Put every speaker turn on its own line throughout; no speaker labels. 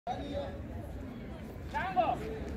Tango.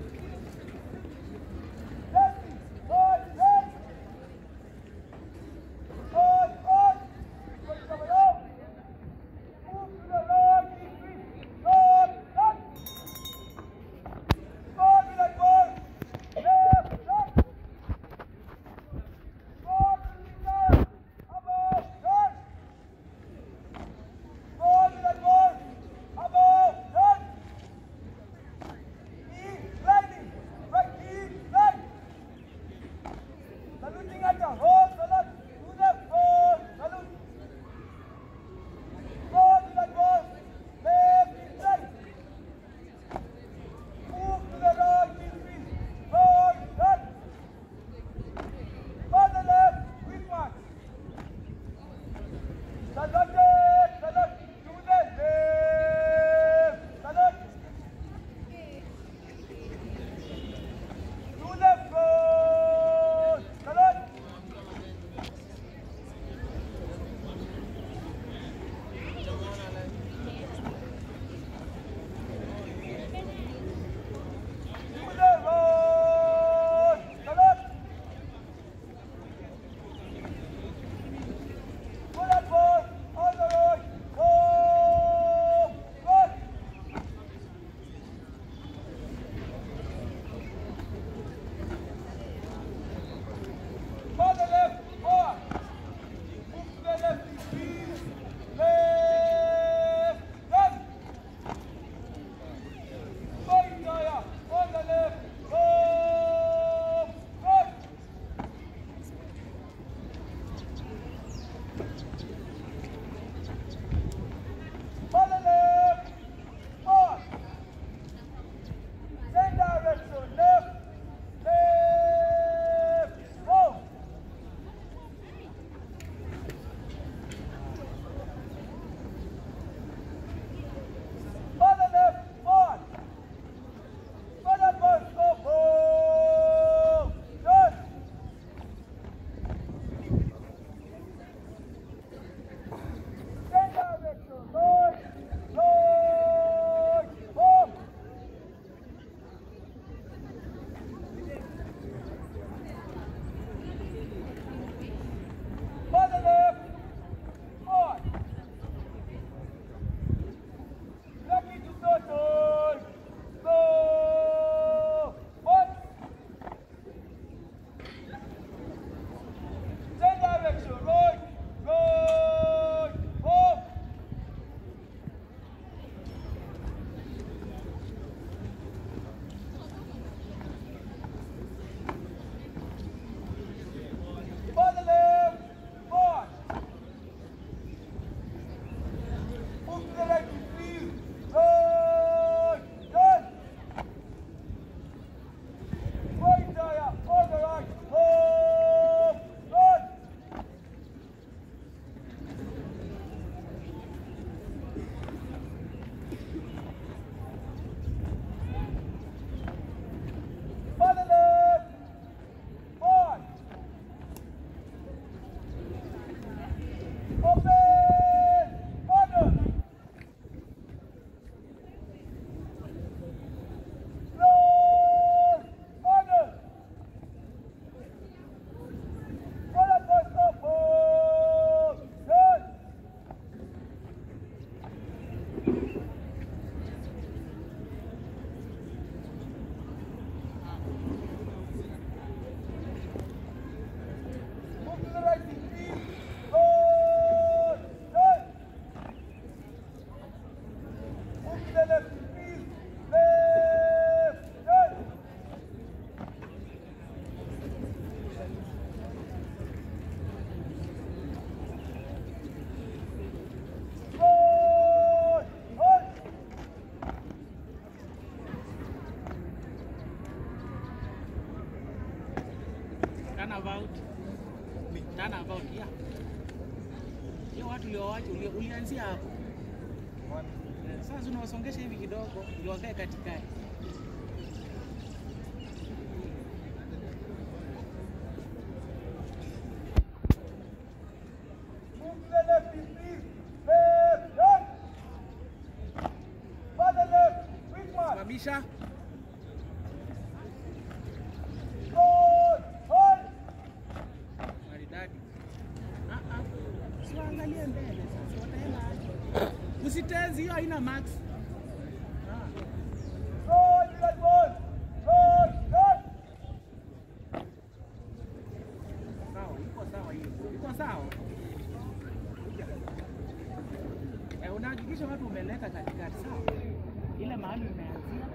Turnabout. Turnabout, yeah. Hiyo watu uliowacha uli- ulianzia hapo. Sasa unawasongesha hivi kidogo ndio wakae katikati.
Left, left, left, left. Father left.
Simamisha. Maridadi. Ah ah. Siwaangalie mbele sasa wataenda aje. Usitezi hiyo haina max. Ah. Sawa, iko sawa hiyo. Iko sawa. Eh, unahakikisha watu umeleta katikati sawa. Ile mahali umeanzia.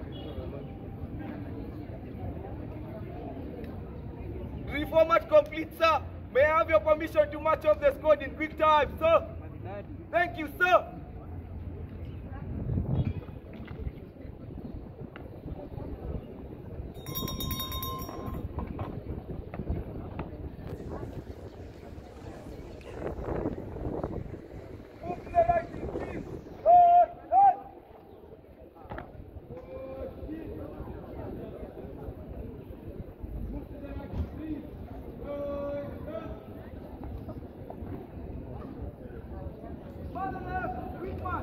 Reformat complete, sir. May I have your permission to match up the squad in quick time, sir?
Maridadi.
Thank you, sir. Move to the right, please. Hold, hold. Move to the right, please. Hold, hold. Father left, quick march.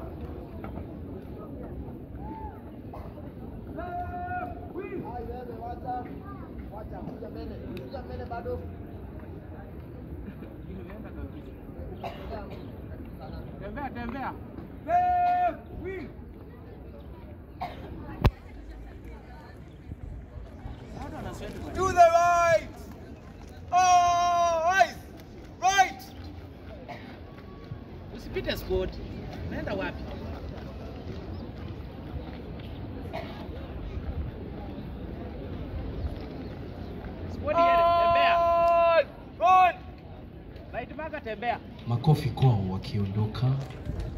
Left, quick.
Imeenda kabisa. Tembea, tembea.
Left, quick.
Watu wanasweat kwa
To the right. Oh, right. Right.
Usipite squad. Unaenda wapi? Squad yele, tembea.
On. On.
Right marker tembea.
Makofi kwao wakiondoka